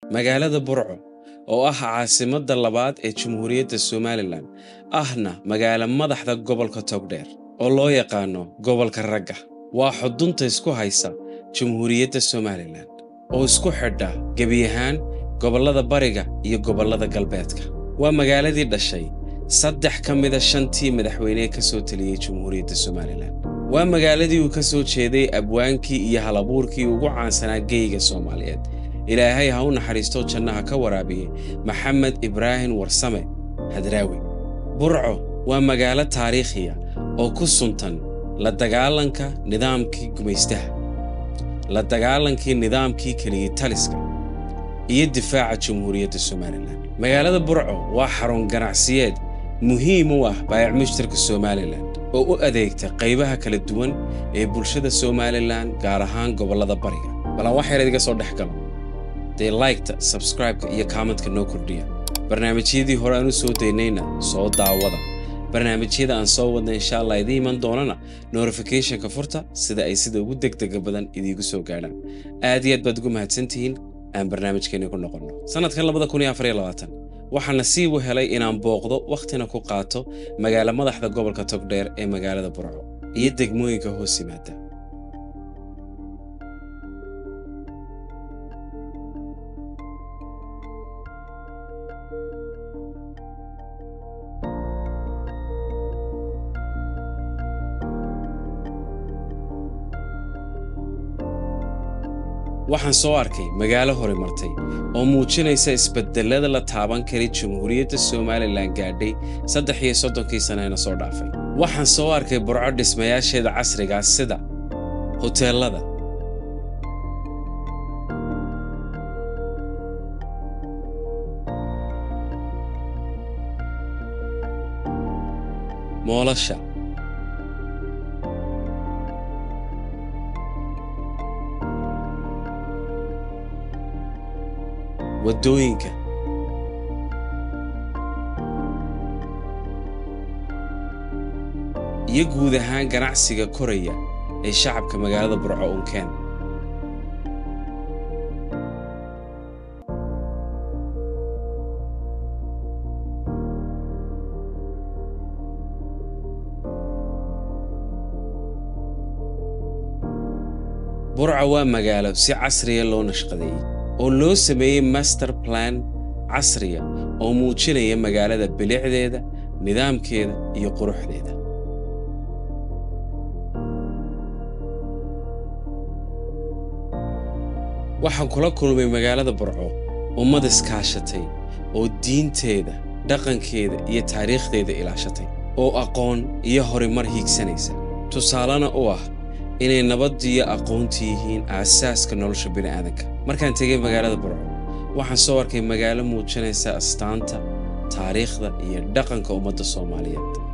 magaalada burco oo ah caasimadda labaad ee jamhuuriyadda somalilan ahna magaalo madaxda gobolka togdheer oo loo yaqaano gobolka ragga waa xudunta isku haysa jamhuuriyadda somalilan oo isku xidha gebi ahaan gobollada bariga iyo gobollada galbeedka waa magaaladii dhashay saddex ka mida shantii madaxweynee ka soo teliyey jamhuuriyadda somalilan waa magaaladii uu ka soo jeeday abwaankii iyo halabuurkii ugu caansanaa geyga soomaaliyeed ilaahay ha u naxariisto jannaha ka waraabiyey maxamed ibraahim warsame hadraawi burco waa magaalo taariikhiya oo ku suntan la dagaalanka nidaamkii gumaystaha la dagaalankii nidaamkii keliyey taliska iyo difaaca jamhuuriyadda somalilan magaalada burco waa xarun ganacsiyeed muhiim u ah baayac mushtarka somalilan oo u adeegta qaybaha kala duwan ee bulshada somalilan gaar ahaan gobollada bariga balan wax yar idiga soo dhex galo dee laygta sabskraibeka iyo kaamantka noo kordhiya barnaamijyadii hore aan u soo daynayna soo daawada barnaamijyada aan soo wadna insha allah idii iman doonana notificationka furta sida ay sida ugu degdega badan idiigu soo gaadhaan aad iyo aad baad ugu mahadsantihiin aan barnaamijkeeni ku noqonno sannadkan waxaa nasiib u helay inaan booqdo wakhtina ku qaato magaalo madaxda gobolka togdheer ee magaalada burco iyo degmooyinka hoos yimaada waxaan soo arkay magaalo hore martay oo muujinaysa isbedelada la taaban kari jamhuuriyadda somalilan gaadhay saddex iyo soddonkii sanena soo dhaafay waxaan soo arkay burco dhismayaasheeda casrigaas sida hoteellada moolasha waddooyinka iyo guud ahaan ganacsiga koraya ee shacabka magaalada burco unkeen burco waa magaalo si casriya loo nashqadeeyey oo loo sameeyey master plan casriya oo muujinaya magaalada bilicdeeda nidaamkeeda iyo quruxdeeda waxaan kula kulmay magaalada burco ummad iskaashatay oo diinteeda dhaqankeeda iyo taariikhdeeda ilaashatay oo aqoon iyo horimar hiigsanaysa tusaalena u ah inay nabadiyo aqoonti yihiin aasaaska nolosha bini'aadanka markaan tegay magaalada burco waxaan soo arkay magaalo muujinaysa astaanta taariikhda iyo dhaqanka ummadda soomaaliyeed